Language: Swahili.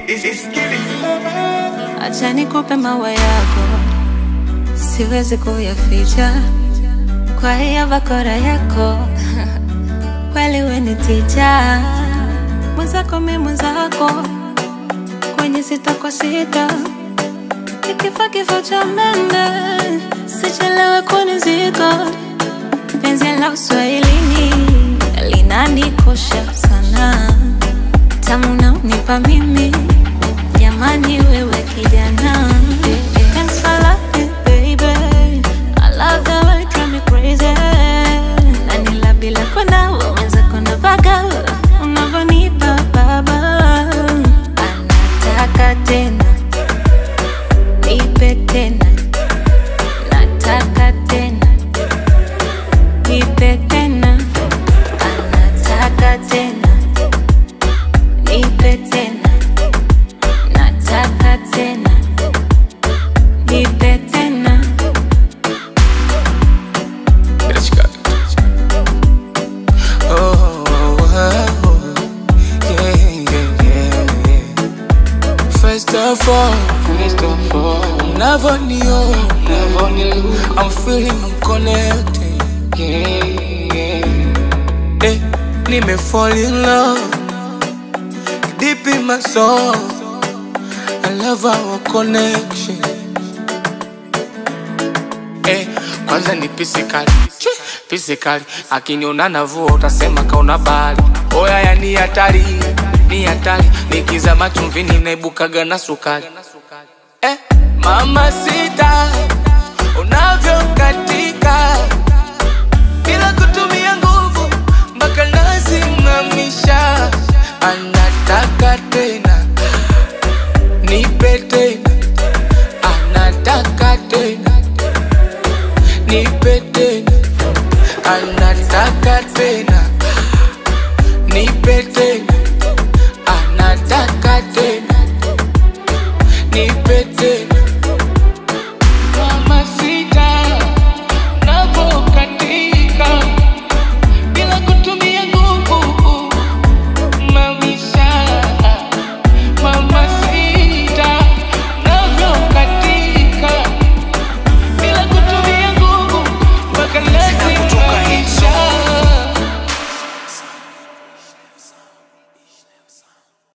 Acha nikupe maua yako, siwezi kuyaficha kwa hiyo bakora yako kweli we ni ticha mwenzako mi mwenzako kwenye sita kwa sita ikifa kifo cha mende sichelewe kunizika penzi la uswahilini linanikosha sana tamu na unipa mimi jamani wewe kijana Thanks for loving, baby. I love the way you drive me crazy. Na nila bila kwenda waweza kwenda mpaka unavyonipa baba anataka tena nipe tena nataka tena nipe tena anataka tena nipe tena nataka tena nipe tena Oh, oh, oh, yeah, yeah, yeah, yeah. First of all, unavyoniona, I'm feeling I'm connected. Eh, nime fall in love deep in my soul. I love our connection. Eh, kwanza ni pisikali pisikali, akiniona navua utasema kaona bahari. Oya ya ni hatari, ni hatari, nikizama chumvini naibukaga na sukari. Eh, mama sita unavyokatika bila kutumia nguvu mpaka nasimamisha, anataka tena nipe tena, anataka tena nipe tena, anataka tena nipe tena.